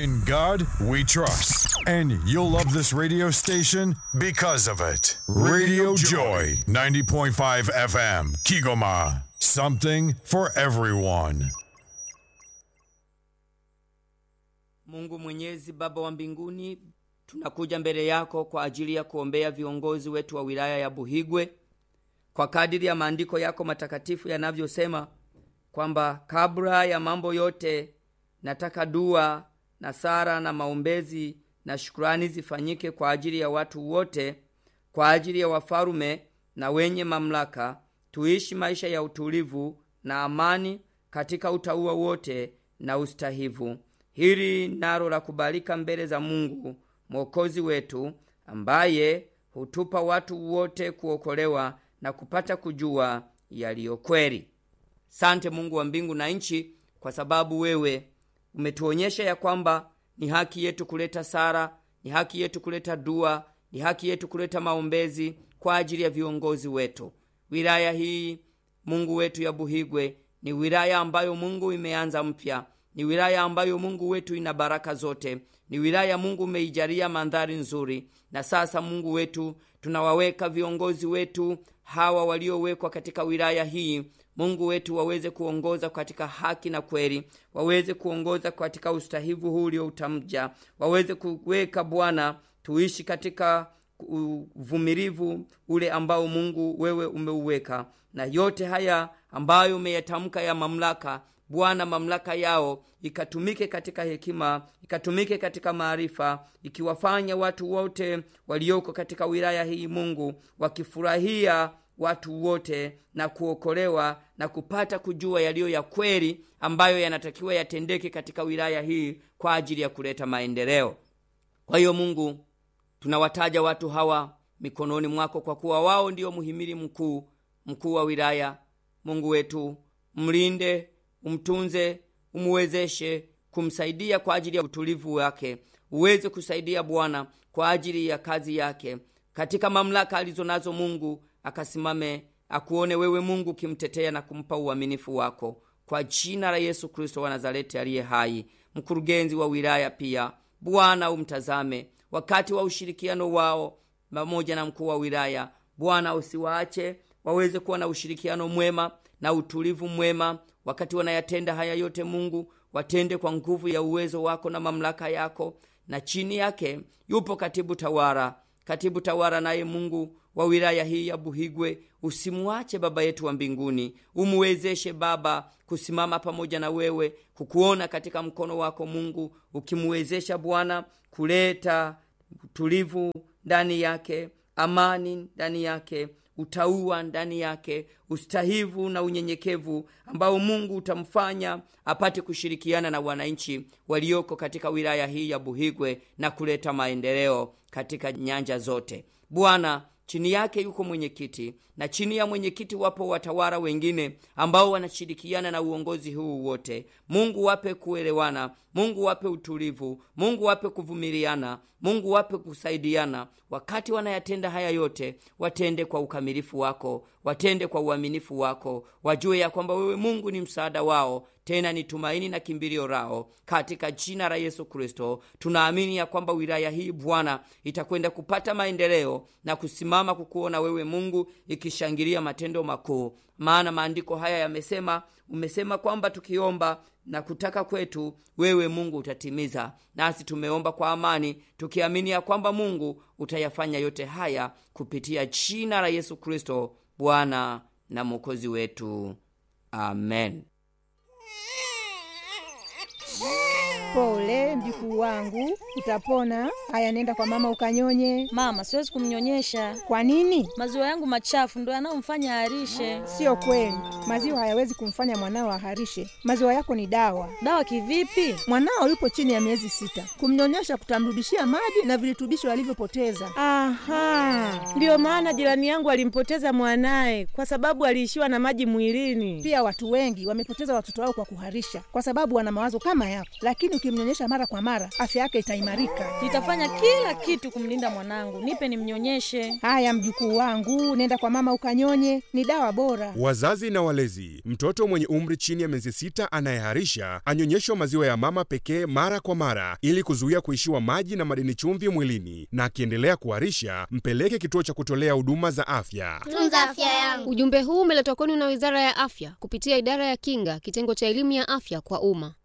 In God we trust. And you'll love this radio station because of it. Radio Joy, 90.5 FM, Kigoma. Something for everyone. Mungu Mwenyezi, Baba wa mbinguni, tunakuja mbele yako kwa ajili ya kuombea viongozi wetu wa wilaya ya Buhigwe kwa kadiri ya maandiko yako matakatifu yanavyosema kwamba kabla ya mambo yote nataka dua na sara na maombezi na shukurani zifanyike kwa ajili ya watu wote, kwa ajili ya wafalume na wenye mamlaka, tuishi maisha ya utulivu na amani katika utauwa wote na ustahivu. Hili nalo la kubalika mbele za Mungu mwokozi wetu, ambaye hutupa watu wote kuokolewa na kupata kujua yaliyo kweli. Sante Mungu wa mbingu na nchi, kwa sababu wewe umetuonyesha ya kwamba ni haki yetu kuleta sara, ni haki yetu kuleta dua, ni haki yetu kuleta maombezi kwa ajili ya viongozi wetu. Wilaya hii Mungu wetu ya Buhigwe ni wilaya ambayo Mungu imeanza mpya, ni wilaya ambayo Mungu wetu ina baraka zote, ni wilaya Mungu umeijalia mandhari nzuri. Na sasa Mungu wetu, tunawaweka viongozi wetu hawa waliowekwa katika wilaya hii Mungu wetu waweze kuongoza katika haki na kweli, waweze kuongoza katika ustahivu huu ulioutamja, waweze kuweka Bwana, tuishi katika uvumilivu ule ambao Mungu wewe umeuweka, na yote haya ambayo umeyatamka ya mamlaka Bwana, mamlaka yao ikatumike katika hekima, ikatumike katika maarifa, ikiwafanya watu wote walioko katika wilaya hii Mungu wakifurahia watu wote na kuokolewa na kupata kujua yaliyo ya kweli ambayo yanatakiwa yatendeke katika wilaya hii kwa ajili ya kuleta maendeleo. Kwa hiyo Mungu, tunawataja watu hawa mikononi mwako, kwa kuwa wao ndio muhimili mkuu, mkuu wa wilaya. Mungu wetu, mlinde, umtunze, umuwezeshe kumsaidia kwa ajili ya utulivu wake, uweze kusaidia Bwana kwa ajili ya kazi yake katika mamlaka alizo nazo Mungu akasimame akuone wewe Mungu ukimtetea na kumpa uaminifu wako, kwa jina la Yesu Kristo wa Nazareti aliye hai. Mkurugenzi wa wilaya pia Bwana umtazame wakati wa ushirikiano wao pamoja na mkuu wa wilaya. Bwana usiwaache waweze kuwa na ushirikiano mwema na utulivu mwema wakati wanayatenda haya yote. Mungu watende kwa nguvu ya uwezo wako na mamlaka yako, na chini yake yupo katibu tawala, katibu tawala naye Mungu wa wilaya hii ya Buhigwe, usimuache Baba yetu wa mbinguni, umuwezeshe Baba kusimama pamoja na wewe, kukuona katika mkono wako Mungu, ukimuwezesha Bwana kuleta utulivu ndani yake, amani ndani yake, utauwa ndani yake, ustahivu na unyenyekevu ambao Mungu utamfanya apate kushirikiana na wananchi walioko katika wilaya hii ya Buhigwe na kuleta maendeleo katika nyanja zote. Bwana chini yake yuko mwenyekiti na chini ya mwenyekiti wapo watawala wengine ambao wanashirikiana na uongozi huu wote. Mungu wape kuelewana, Mungu wape utulivu, Mungu wape kuvumiliana, Mungu wape kusaidiana. Wakati wanayatenda haya yote, watende kwa ukamilifu wako, watende kwa uaminifu wako, wajue ya kwamba wewe Mungu ni msaada wao, tena ni tumaini na kimbilio lao. Katika jina la Yesu Kristo tunaamini ya kwamba wilaya hii Bwana itakwenda kupata maendeleo na kusimama kukuona wewe Mungu, ikishangilia matendo makuu, maana maandiko haya yamesema, umesema kwamba tukiomba na kutaka kwetu wewe Mungu utatimiza. Nasi tumeomba kwa amani tukiamini ya kwamba Mungu utayafanya yote haya kupitia jina la Yesu Kristo Bwana na Mwokozi wetu, amen. Pole mjukuu wangu, utapona. Haya, nenda kwa mama ukanyonye. Mama, siwezi kumnyonyesha. Kwa nini? Maziwa yangu machafu ndo yanayomfanya aharishe. Sio kweli, maziwa hayawezi kumfanya mwanao aharishe. Maziwa yako ni dawa. Dawa kivipi? Mwanao yupo chini ya miezi sita, kumnyonyesha kutamrudishia maji na virutubisho alivyopoteza. Aha, ndiyo maana jirani yangu alimpoteza mwanaye kwa sababu aliishiwa na maji mwilini. Pia watu wengi wamepoteza watoto wao kwa kuharisha, kwa sababu wana mawazo kama yako, lakini ukimnyonyesha mara mara kwa mara, afya yake itaimarika. Nitafanya kila kitu kumlinda mwanangu. Nipe nimnyonyeshe. Haya mjukuu wangu, nenda kwa mama ukanyonye, ni dawa bora. Wazazi na walezi, mtoto mwenye umri chini ya miezi sita anayeharisha anyonyeshwa maziwa ya mama pekee mara kwa mara ili kuzuia kuishiwa maji na madini chumvi mwilini, na akiendelea kuharisha mpeleke kituo cha kutolea huduma za afya. Tunza afya yangu. Ujumbe huu umeletwa kwenu na Wizara ya Afya kupitia Idara ya Kinga, kitengo cha elimu ya afya kwa umma.